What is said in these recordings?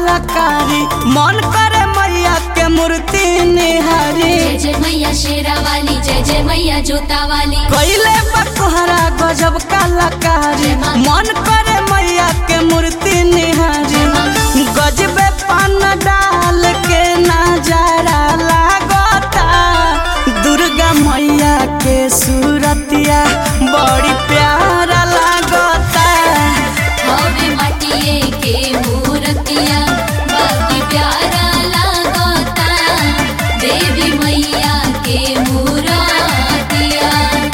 कलाकारी मन करे मैया के मूर्ति निहारी जय जय मैया शेरा वाली जय जय मैया जोता वाली कैले बकोहरा गजब कलाकारी मन करे मैया के मूर्ति निहारी गजबे पान डाल के नजारा लागता दुर्गा मैया के सूरतिया बड़ी प्यारा लागता हवे माटिए के मूर्तिया बाकी प्यारा लागता देवी मैया के मूर्तिया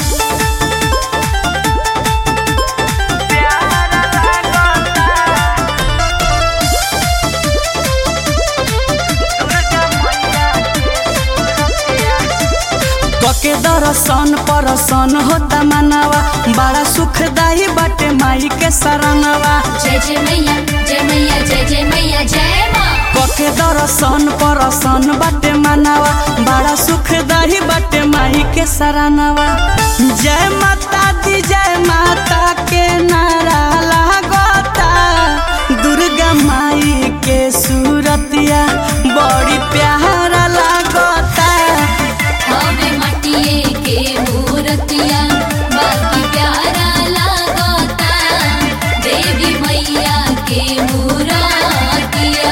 कके दर्शन परसन होता मनवा बड़ा सुखदाई बाटे माई के शरणवा जय जय मैया जय मैया जय जय मैया जय माँ कके दर्शन परसन बाटे मनवा बड़ा सुखदाई बाटे माई के शरणवा जय माता दी जय माता के नारा लागता दुर्गा माई के सूरतिया बड़ी प्यारा लागता हवे माटिए के मूर्तिया बाकी प्यारा लागता देवी मैया के मूर्तिया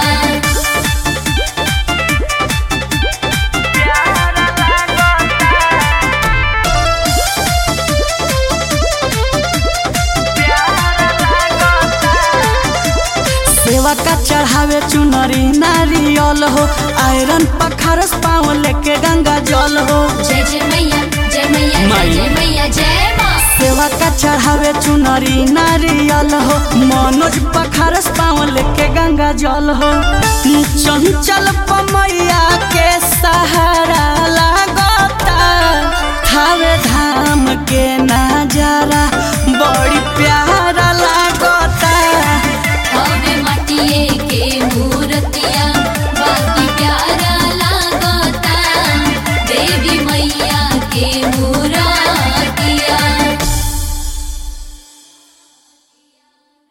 सेवा का चढ़ावे चुनरी नारियल हो आयरन पखारस पाँव लेके गंगा जल हो जय जय मैया जय मैया जय माई। जय मैया जय माँ सेवा का चढ़ावे चुनरी नारियल हो मनोज पखारस पाँव लेके गंगा जल हो चंचल पमैया के सहारा लागता थावे धाम के ना